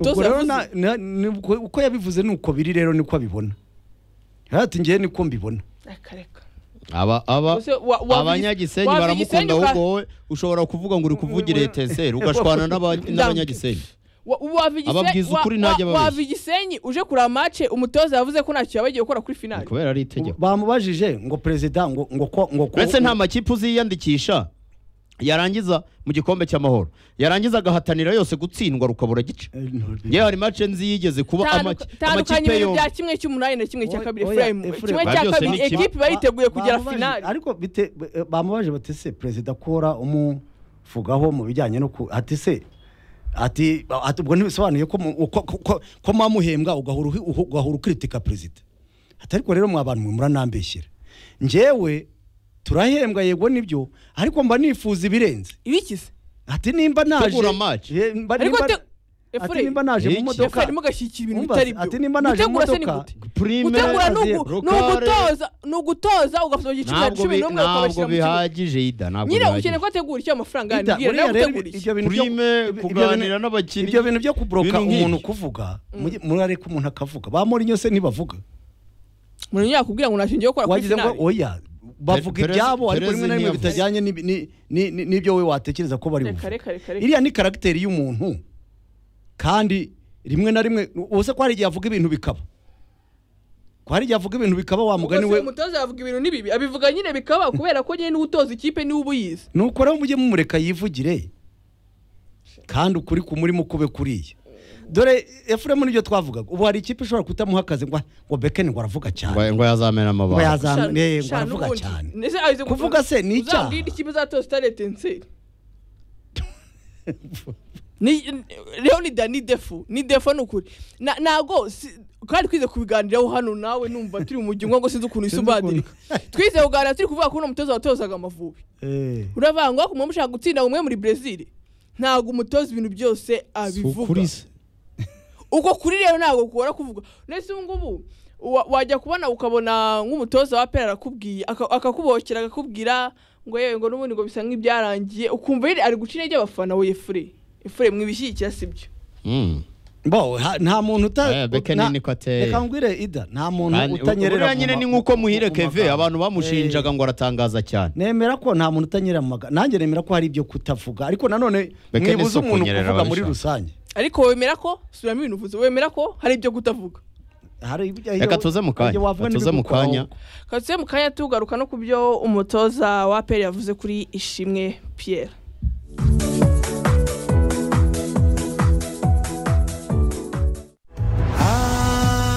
Ubwo Toza rero yavuze- na- na- ni uko- uko yabivuze ni uko biri rero niko abibona ati ngewe niko mbibona Reka, reka. aba aba Ese wa- wa- abanyagisenyi wa- baramukunda Gisenyi uka- ahubwo wowe ushobara kuvuga ngo uri kuvugira eteseri ugashwana n'aba- n'abanyagisenyi wa- wava igise- Ababwiza wa- ukuri ntajya wa- babeshya. wava igisenyi uje kureba mace umutoza yavuze ko ntacyo yabagiye gukora kuri finali kubera ari itegeko bamubajije ngo perezida ngo ngo ko ngo ko uretse nta makipe uziyandikisha yarangiza mu gikombe cy'amahoro yarangiza agahatanira yose gutsindwa rukabura gice Eh, no, yewe hari mace nzi yigeze kuba Tandu- amaki- tandukanya amakipe ibintu yombi bya kimwe cy'umunani na kimwe cya Oya, kabiri oya, efurayimu Ephraim. kimwe Ba- cya byose ni kabiri kimwe. ekipi bariteguye kugera Bamubajije- finali ariko bite- eh, bamubaje bati se perezida kora umuvugaho mu bijyanye no ku ati se ati ati ubwo ntibisobanuye ko mu- ko- ko- ko- ko mwamuhembwa ugahora uhi- uhu- ugahora ukritika perezida ati ariko rero mwa bantu mwe muranambeshyera njyewe turahembwa yego nibyo ariko mba nifuza ibirenze ibikize ati nimba naje Tegura match. Eh, mba- ariko nimba- te ati efurayimu nimba naje mu Iki. modoka efurayimu agashyikira ibintu Umva, bitari ati byo nimba naje mu Gutegura se ni modoka, gute? Primaire, gutegura ni ugu- Rukare. ni ugutoza ni ugutoza ugafata mu giciro ntabwo cumi bi- n'umwe ntabwo ukabashyira mu kibuga bihagije ida ntabwo nyine ukeneye bihagije ko ategura icyo amafaranga Ida, yanibwira buriya nawe rero utegura iki ibyo bintu byo- Prime, ibyo kuganira bintu- n'abakinnyi, ibyo bintu byo kubroka ibintu nk'ibyo. umuntu kuvuga mujye- murareka umuntu akavuga ba Mourinho se ntibavuga umuntu yakubwira ngo ntacyo ngiye gukora kuri wagize ngo finali oya bavuga Perez- ibyabo ariko Perez rimwe na rimwe ntiyavuze. bitajyanye n'ibi- ni- ni- ni- n'ibyo we watekereza ko bari reka buvuge reka reka reka iriya ni karagiteri y'umuntu kandi rimwe na rimwe uze ko hari igihe avuga ibintu bikaba ko hari igihe avuga ibintu bikaba wa mugani Ubwo we se umutoza yavuga ibintu n'ibibi abivuga nyine bikaba kubera ko nyine n'utoza ikipe niwe uba uyizi nuko rero mujye mumureka yivugire kandi ukuri kumurimo kube kuriya dore efuremu nibyo twavugaga ubu hari ikipe ishobora kutamuha akazi ngo ngo bekeni ngo aravuga cyane ngo ngo yazamena ngo amabanga yazamu- eh, ngo Shana aravuga ubundi. cyane Ese azi gutu- Kuvuga se ni icyaha. uzambwira ikipe izatoza utarete nseri Ni- rero ni da ni defu ni defu ni ukuri Na- ntago si- kandi twize kubiganiraho hano nawe numva turi mu mujyi ngo sinzi ukuntu isi Sinzi ukuntu. ubadirika twize kuganira turi kuvuga ko uno mutoza watozaga amavubi Eh. uravuga ngo kumwe mushaka gutsinda umwe muri Brazil ntago umutoza ibintu byose abivuga uko kuri rero ntabwo kubora kuvuga ndetse ubu ngubu wa- wajya kubona ukabona nk'umutoza wa pera arakubwiye aka- akakubokera akakubwira ngo yewe ngo n'ubundi ngo bisa nk'ibyarangiye ukumva yari- ari guca intege abafana we efure efure mwibishyigikira si byo Mm. bo ha- nta muntu uta Eh, Beckham na- niko ateye. reka ngwire ida nta muntu Kandi utanyerera buriya mu nyine ma- ni nk'uko muhire mu keve magambo. abantu bamushinjaga Eh, ngo aratangaza cyane nemera ko nta muntu utanyerera mu magambo nanjye nemera ko hari ibyo kutavuga ariko nanone Beckham mwibuze si umuntu ukunyerera kuvuga muri ababishaka. rusange ariko wemera ko subiramo ibintu uvuze wemera ko hari ibyo kutavuga hari ibyo- reka tuze mu kanya ibyo wavuga tuze mu n'ibigukuraho. kanya kaze mu kanya tugaruka no ku byo umutoza wa pera yavuze kuri ishimwe Pierre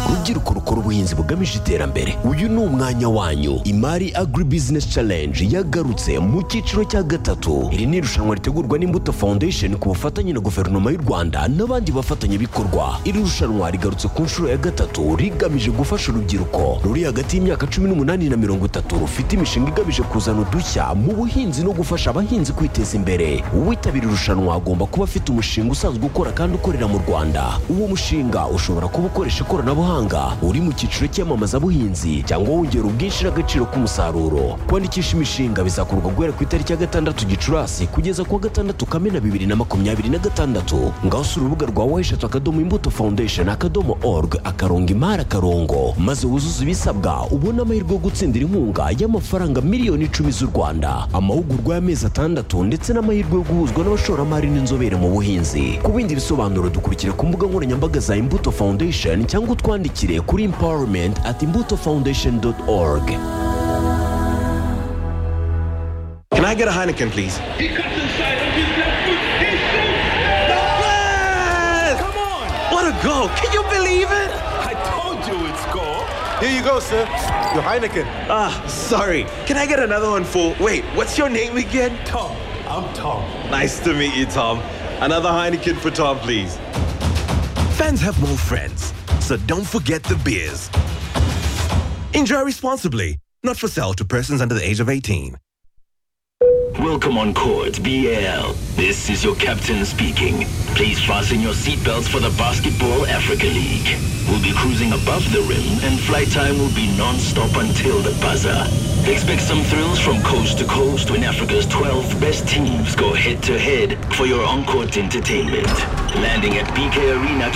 rubyiruko rukora ubuhinzi bugamije iterambere uyu ni umwanya wanyu imari agri business challenge yagarutse mu cyiciro cya gatatu iri ni irushanwa ritegurwa n'imbuto foundation ku bufatanye na guverinoma y'u rwanda n'abandi bafatanyabikorwa iri rushanwa rigarutse ku nshuro ya gatatu rigamije gufasha urubyiruko ruri hagati y'imyaka cumi n'umunani na mirongo itatu rufite imishinga igamije kuzana udushya mu buhinzi no gufasha abahinzi kwiteza imbere uwitabira irushanwa agomba kuba afite umushinga usanzwe ukora kandi ukorera mu rwanda uwo mushinga ushobora kuba ukoresha ikoranabuhanga uri mu cyiciro cy'iyamamazabuhinzi cyangwa wongera ubwinshi n'agaciro k'umusaruro kwandikisha imishinga bizakorwa guhera ku itariki ya gatandatu gicurasi kugeza ku wa gatandatu kamena bibiri na makumyabiri na gatandatu ngaho usura urubuga rwa weshatu akadomo imbuto foundation akadomo org akarongo imari akarongo maze wuzuze ibisabwa ubone amahirwe yo gutsindira inkunga y'amafaranga miliyoni icumi z'u rwanda amahugurwa y'amezi atandatu ndetse n'amahirwe yo guhuzwa n'abashoramari n'inzobere mu buhinzi ku bindi bisobanuro dukurikire ku mbuga nkoranyambaga za imbuto foundation cyangwa utwandikire kuri empowerment at imbuto foundation org Can I get a Heineken, please? He comes inside on his left foot. He shoots. Come on! What a goal! Can you believe it? I told you it's goal. Here you go, sir. Your Heineken. Ah, sorry. Can I get another one for? Wait, what's your name again? Tom. I'm Tom. Nice to meet you, Tom. Another Heineken for Tom, please. Fans have more friends, so don't forget the beers. Enjoy responsibly. Not for sale to persons under the age of 18. Welcome on court, BAL. This is your captain speaking. Please fasten your seatbelts for the Basketball Africa League. We'll be cruising above the rim, and flight time will be non-stop until the buzzer. Expect some thrills from coast to coast when Africa's 12 best teams go head-to-head for your on-court entertainment. Landing at BK Arena